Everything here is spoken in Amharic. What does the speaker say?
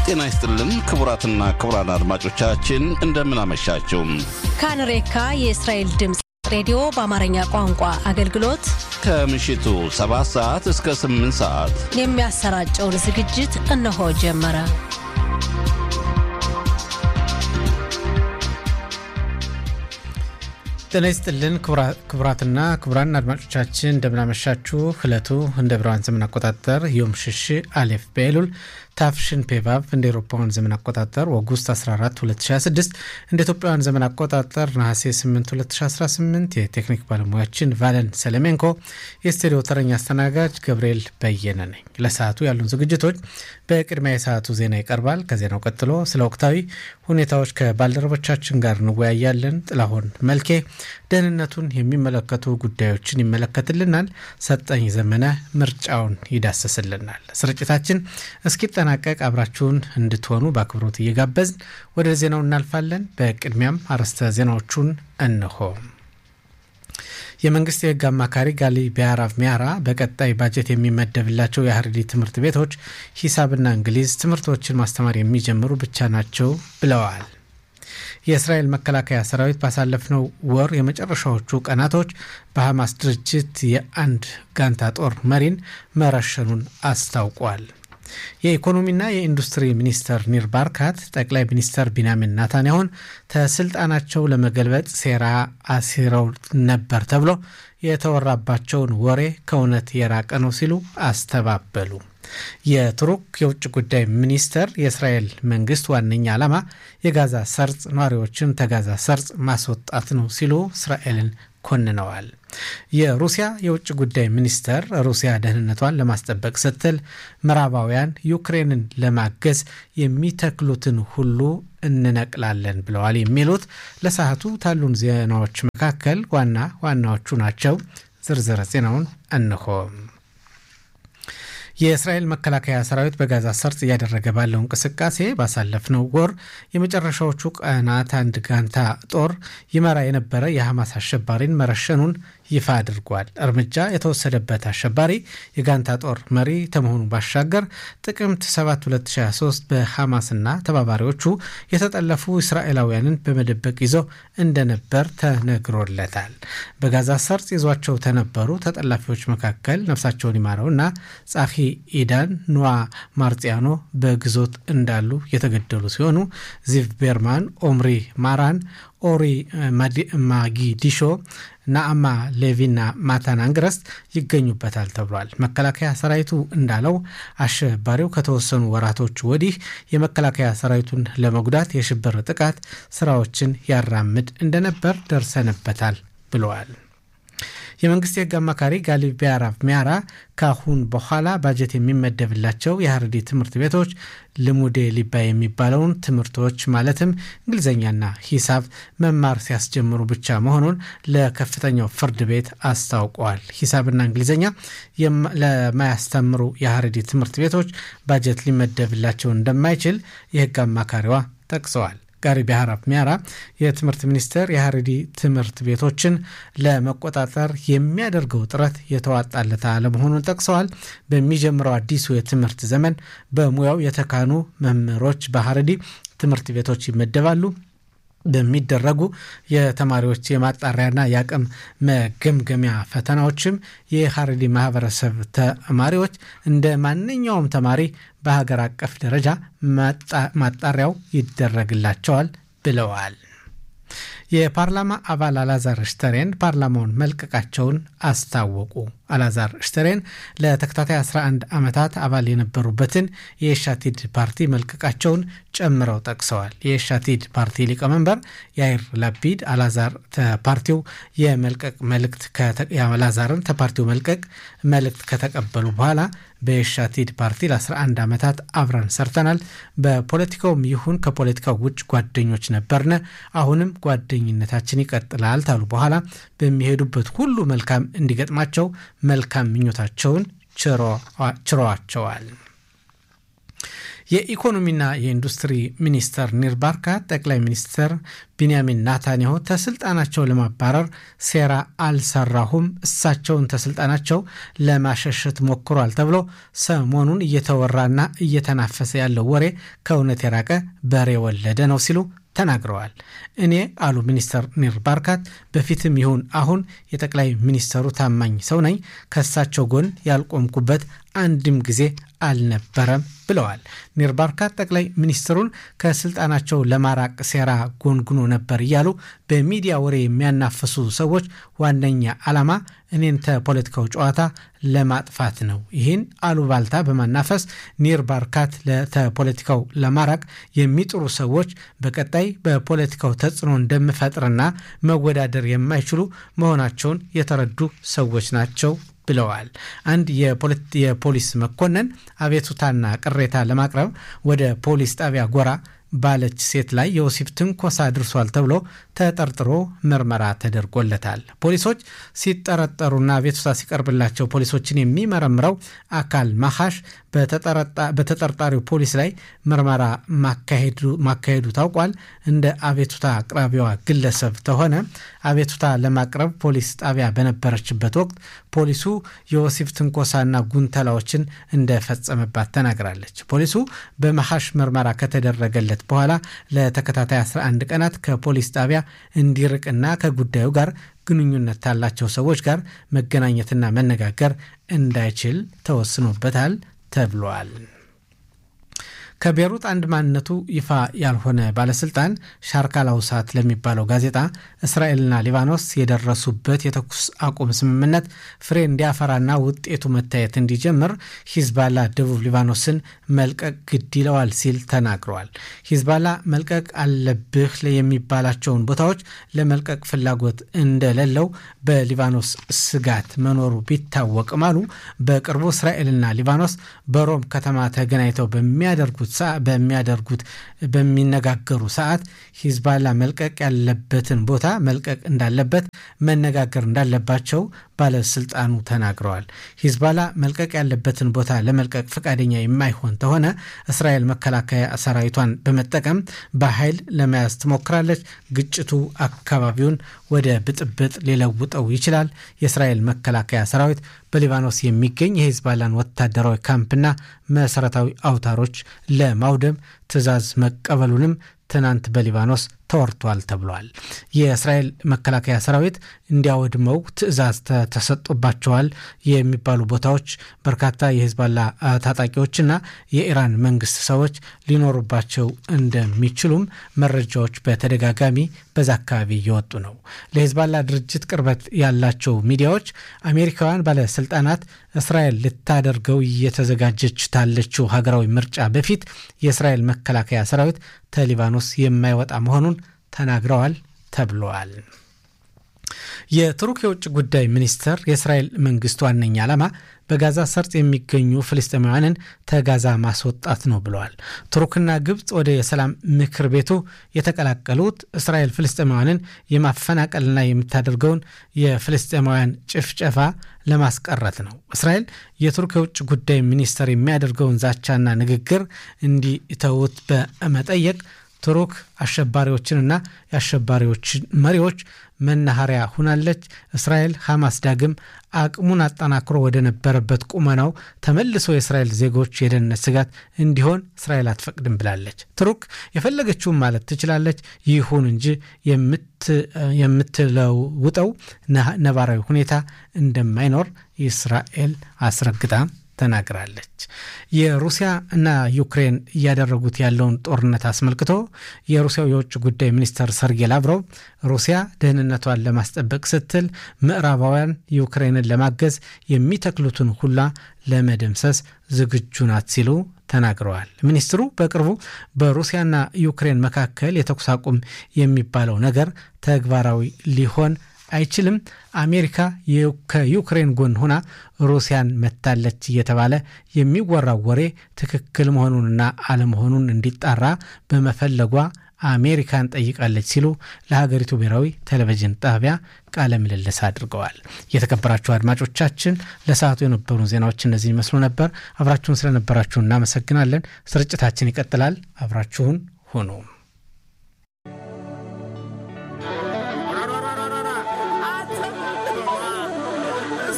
ጤና ይስጥልን ክቡራትና ክቡራን አድማጮቻችን እንደምናመሻችው ካንሬካ የእስራኤል ድምፅ ሬዲዮ በአማርኛ ቋንቋ አገልግሎት ከምሽቱ 7 ሰዓት እስከ 8 ሰዓት የሚያሰራጨውን ዝግጅት እነሆ ጀመረ። ጤና ይስጥልን ክቡራትና ክቡራን አድማጮቻችን እንደምናመሻችሁ። ዕለቱ እንደ ብርሃን ዘመን አቆጣጠር ዮም ሽሽ አሌፍ በኤሉል ታፍሽን ፔቫቭ እንደ ኤሮፓውያን ዘመን አቆጣጠር ኦጉስት 14 2026 እንደ ኢትዮጵያውያን ዘመን አቆጣጠር ነሐሴ 8 2018 የቴክኒክ ባለሙያችን ቫለን ሰለሜንኮ፣ የስቱዲዮ ተረኛ አስተናጋጅ ገብርኤል በየነ ነኝ። ለሰዓቱ ያሉን ዝግጅቶች በቅድሚያ የሰዓቱ ዜና ይቀርባል። ከዜናው ቀጥሎ ስለ ወቅታዊ ሁኔታዎች ከባልደረቦቻችን ጋር እንወያያለን። ጥላሁን መልኬ ደህንነቱን የሚመለከቱ ጉዳዮችን ይመለከትልናል። ሰጠኝ ዘመነ ምርጫውን ይዳስስልናል። ስርጭታችን እስኪጠናቀቅ አብራችሁን እንድትሆኑ በአክብሮት እየጋበዝን ወደ ዜናው እናልፋለን። በቅድሚያም አርዕስተ ዜናዎቹን እንሆ። የመንግስት የህግ አማካሪ ጋሊ ቢያራቭ ሚያራ በቀጣይ ባጀት የሚመደብላቸው የሀረሪ ትምህርት ቤቶች ሂሳብና እንግሊዝ ትምህርቶችን ማስተማር የሚጀምሩ ብቻ ናቸው ብለዋል። የእስራኤል መከላከያ ሰራዊት ባሳለፍነው ወር የመጨረሻዎቹ ቀናቶች በሐማስ ድርጅት የአንድ ጋንታ ጦር መሪን መረሸኑን አስታውቋል። የኢኮኖሚና የኢንዱስትሪ ሚኒስተር ኒር ባርካት ጠቅላይ ሚኒስተር ቢንያሚን ናታንያሁን ከስልጣናቸው ለመገልበጥ ሴራ አሲረው ነበር ተብሎ የተወራባቸውን ወሬ ከእውነት የራቀ ነው ሲሉ አስተባበሉ። የቱርክ የውጭ ጉዳይ ሚኒስተር የእስራኤል መንግስት ዋነኛ ዓላማ የጋዛ ሰርጽ ነዋሪዎችን ተጋዛ ሰርጽ ማስወጣት ነው ሲሉ እስራኤልን ኮንነዋል። የሩሲያ የውጭ ጉዳይ ሚኒስተር ሩሲያ ደህንነቷን ለማስጠበቅ ስትል ምዕራባውያን ዩክሬንን ለማገዝ የሚተክሉትን ሁሉ እንነቅላለን ብለዋል። የሚሉት ለሰዓቱ ታሉን ዜናዎች መካከል ዋና ዋናዎቹ ናቸው። ዝርዝር ዜናውን እንሆ። የእስራኤል መከላከያ ሰራዊት በጋዛ ሰርጥ እያደረገ ባለው እንቅስቃሴ ባሳለፍነው ወር የመጨረሻዎቹ ቀናት አንድ ጋንታ ጦር ይመራ የነበረ የሐማስ አሸባሪን መረሸኑን ይፋ አድርጓል። እርምጃ የተወሰደበት አሸባሪ የጋንታ ጦር መሪ ከመሆኑ ባሻገር ጥቅምት 7 2023 በሐማስና ተባባሪዎቹ የተጠለፉ እስራኤላውያንን በመደበቅ ይዞ እንደነበር ተነግሮለታል። በጋዛ ሰርጥ ይዟቸው ተነበሩ ተጠላፊዎች መካከል ነፍሳቸውን ይማረውና ጻፊ ኢዳን ኑዋ ማርጽያኖ በግዞት እንዳሉ የተገደሉ ሲሆኑ ዚቭ ቤርማን፣ ኦምሪ ማራን፣ ኦሪ ማጊዲሾ ናአማ ሌቪና ማታን አንግረስት ይገኙበታል ተብሏል። መከላከያ ሰራዊቱ እንዳለው አሸባሪው ከተወሰኑ ወራቶች ወዲህ የመከላከያ ሰራዊቱን ለመጉዳት የሽብር ጥቃት ስራዎችን ያራምድ እንደነበር ደርሰንበታል ብለዋል። የመንግስት የህግ አማካሪ ጋሊ ቢያራቭ ሚያራ ካሁን በኋላ ባጀት የሚመደብላቸው የሀረሪ ትምህርት ቤቶች ልሙዴ ሊባ የሚባለውን ትምህርቶች ማለትም እንግሊዝኛና ሂሳብ መማር ሲያስጀምሩ ብቻ መሆኑን ለከፍተኛው ፍርድ ቤት አስታውቀዋል። ሂሳብና እንግሊዝኛ ለማያስተምሩ የሀረሪ ትምህርት ቤቶች ባጀት ሊመደብላቸው እንደማይችል የህግ አማካሪዋ ጠቅሰዋል። ጋሪ ቢያራቭ ሚያራ የትምህርት ሚኒስቴር የሀረሪ ትምህርት ቤቶችን ለመቆጣጠር የሚያደርገው ጥረት የተዋጣለት አለመሆኑን ጠቅሰዋል። በሚጀምረው አዲሱ የትምህርት ዘመን በሙያው የተካኑ መምህሮች በሀረሪ ትምህርት ቤቶች ይመደባሉ። በሚደረጉ የተማሪዎች የማጣሪያና የአቅም መገምገሚያ ፈተናዎችም የሀረሪ ማህበረሰብ ተማሪዎች እንደ ማንኛውም ተማሪ በሀገር አቀፍ ደረጃ ማጣሪያው ይደረግላቸዋል ብለዋል። የፓርላማ አባል አላዛር ሽተሬን ፓርላማውን መልቀቃቸውን አስታወቁ። አላዛር ሽተሬን ለተከታታይ 11 ዓመታት አባል የነበሩበትን የሻቲድ ፓርቲ መልቀቃቸውን ጨምረው ጠቅሰዋል። የሻቲድ ፓርቲ ሊቀመንበር ያይር ላፒድ አላዛር ፓርቲው የመልቀቅ መልእክት አላዛርን ተፓርቲው መልቀቅ መልእክት ከተቀበሉ በኋላ በየሻቲድ ፓርቲ ለ11 ዓመታት አብረን ሰርተናል። በፖለቲካውም ይሁን ከፖለቲካው ውጭ ጓደኞች ነበርነ። አሁንም ጓደኝነታችን ይቀጥላል ታሉ በኋላ በሚሄዱበት ሁሉ መልካም እንዲገጥማቸው መልካም ምኞታቸውን ችረዋቸዋል። የኢኮኖሚና የኢንዱስትሪ ሚኒስተር ኒር ባርካት ጠቅላይ ሚኒስትር ቢንያሚን ናታንያሁ ተስልጣናቸው ለማባረር ሴራ አልሰራሁም፣ እሳቸውን ተስልጣናቸው ለማሸሸት ሞክሯል ተብሎ ሰሞኑን እየተወራና እየተናፈሰ ያለው ወሬ ከእውነት የራቀ በሬ ወለደ ነው ሲሉ ተናግረዋል። እኔ አሉ ሚኒስተር ኒር ባርካት በፊትም ይሁን አሁን የጠቅላይ ሚኒስተሩ ታማኝ ሰው ነኝ። ከእሳቸው ጎን ያልቆምኩበት አንድም ጊዜ አልነበረም ብለዋል። ኒር ባርካት ጠቅላይ ሚኒስትሩን ከስልጣናቸው ለማራቅ ሴራ ጎንጉኖ ነበር እያሉ በሚዲያ ወሬ የሚያናፍሱ ሰዎች ዋነኛ ዓላማ እኔን ተፖለቲካው ጨዋታ ለማጥፋት ነው። ይህን አሉባልታ በማናፈስ ኒር ባርካት ለተፖለቲካው ለማራቅ የሚጥሩ ሰዎች በቀጣይ በፖለቲካው ተጽዕኖ እንደምፈጥርና መወዳደር የማይችሉ መሆናቸውን የተረዱ ሰዎች ናቸው ብለዋል። አንድ የፖሊስ መኮንን አቤቱታና ቅሬታ ለማቅረብ ወደ ፖሊስ ጣቢያ ጎራ ባለች ሴት ላይ የወሲብ ትንኮሳ አድርሷል ተብሎ ተጠርጥሮ ምርመራ ተደርጎለታል። ፖሊሶች ሲጠረጠሩና አቤቱታ ሲቀርብላቸው ፖሊሶችን የሚመረምረው አካል ማኻሽ በተጠርጣሪው ፖሊስ ላይ ምርመራ ማካሄዱ ታውቋል። እንደ አቤቱታ አቅራቢዋ ግለሰብ ተሆነ አቤቱታ ለማቅረብ ፖሊስ ጣቢያ በነበረችበት ወቅት ፖሊሱ የወሲብ ትንኮሳና ጉንተላዎችን እንደፈጸመባት ተናግራለች። ፖሊሱ በመሐሽ ምርመራ ከተደረገለት በኋላ ለተከታታይ 11 ቀናት ከፖሊስ ጣቢያ እንዲርቅና ከጉዳዩ ጋር ግንኙነት ካላቸው ሰዎች ጋር መገናኘትና መነጋገር እንዳይችል ተወስኖበታል ተብሏል። ከቤሩት አንድ ማንነቱ ይፋ ያልሆነ ባለስልጣን ሻርካል አውሳት ለሚባለው ጋዜጣ እስራኤልና ሊባኖስ የደረሱበት የተኩስ አቁም ስምምነት ፍሬ እንዲያፈራና ውጤቱ መታየት እንዲጀምር ሂዝባላ ደቡብ ሊባኖስን መልቀቅ ግድ ይለዋል ሲል ተናግረዋል። ሂዝባላ መልቀቅ አለብህ የሚባላቸውን ቦታዎች ለመልቀቅ ፍላጎት እንደሌለው በሊባኖስ ስጋት መኖሩ ቢታወቅም አሉ በቅርቡ እስራኤልና ሊባኖስ በሮም ከተማ ተገናኝተው በሚያደርጉት በሚያደርጉት በሚነጋገሩ ሰዓት ሂዝባላ መልቀቅ ያለበትን ቦታ መልቀቅ እንዳለበት መነጋገር እንዳለባቸው ባለስልጣኑ ተናግረዋል። ሂዝባላ መልቀቅ ያለበትን ቦታ ለመልቀቅ ፈቃደኛ የማይሆን ተሆነ እስራኤል መከላከያ ሰራዊቷን በመጠቀም በኃይል ለመያዝ ትሞክራለች። ግጭቱ አካባቢውን ወደ ብጥብጥ ሊለውጠው ይችላል። የእስራኤል መከላከያ ሰራዊት በሊባኖስ የሚገኝ የሂዝባላን ወታደራዊ ካምፕና መሰረታዊ አውታሮች ለማውደም ትዕዛዝ መቀበሉንም ትናንት በሊባኖስ ተወርቷል ተብሏል። የእስራኤል መከላከያ ሰራዊት እንዲያወድመው ትዕዛዝ ተሰጥቶባቸዋል የሚባሉ ቦታዎች በርካታ የሂዝባላ ታጣቂዎችና የኢራን መንግስት ሰዎች ሊኖሩባቸው እንደሚችሉም መረጃዎች በተደጋጋሚ በዛ አካባቢ እየወጡ ነው። ለሂዝባላ ድርጅት ቅርበት ያላቸው ሚዲያዎች አሜሪካውያን ባለስልጣናት እስራኤል ልታደርገው እየተዘጋጀች ታለችው ሀገራዊ ምርጫ በፊት የእስራኤል መከላከያ ሰራዊት ከሊባኖስ የማይወጣ መሆኑን ተናግረዋል ተብለዋል። የቱርክ የውጭ ጉዳይ ሚኒስትር የእስራኤል መንግስት ዋነኛ ዓላማ በጋዛ ሰርጥ የሚገኙ ፍልስጤማውያንን ተጋዛ ማስወጣት ነው ብለዋል። ቱርክና ግብፅ ወደ የሰላም ምክር ቤቱ የተቀላቀሉት እስራኤል ፍልስጤማውያንን የማፈናቀልና የምታደርገውን የፍልስጤማውያን ጭፍጨፋ ለማስቀረት ነው። እስራኤል የቱርክ የውጭ ጉዳይ ሚኒስትር የሚያደርገውን ዛቻና ንግግር እንዲተውት በመጠየቅ ቱርክ አሸባሪዎችንና የአሸባሪዎችን መሪዎች መናኸሪያ ሁናለች። እስራኤል ሐማስ ዳግም አቅሙን አጠናክሮ ወደ ነበረበት ቁመናው ተመልሶ የእስራኤል ዜጎች የደህንነት ስጋት እንዲሆን እስራኤል አትፈቅድም ብላለች። ቱርክ የፈለገችውን ማለት ትችላለች። ይሁን እንጂ የምትለውጠው ነባራዊ ሁኔታ እንደማይኖር እስራኤል አስረግጣ ተናግራለች። የሩሲያ እና ዩክሬን እያደረጉት ያለውን ጦርነት አስመልክቶ የሩሲያው የውጭ ጉዳይ ሚኒስትር ሰርጌይ ላቭሮቭ ሩሲያ ደህንነቷን ለማስጠበቅ ስትል ምዕራባውያን ዩክሬንን ለማገዝ የሚተክሉትን ሁላ ለመደምሰስ ዝግጁ ናት ሲሉ ተናግረዋል። ሚኒስትሩ በቅርቡ በሩሲያና ዩክሬን መካከል የተኩስ አቁም የሚባለው ነገር ተግባራዊ ሊሆን አይችልም። አሜሪካ ከዩክሬን ጎን ሆና ሩሲያን መታለች እየተባለ የሚወራው ወሬ ትክክል መሆኑንና አለመሆኑን እንዲጣራ በመፈለጓ አሜሪካን ጠይቃለች ሲሉ ለሀገሪቱ ብሔራዊ ቴሌቪዥን ጣቢያ ቃለ ምልልስ አድርገዋል። የተከበራችሁ አድማጮቻችን ለሰዓቱ የነበሩ ዜናዎች እነዚህ ይመስሉ ነበር። አብራችሁን ስለነበራችሁ እናመሰግናለን። ስርጭታችን ይቀጥላል። አብራችሁን ሁኑ።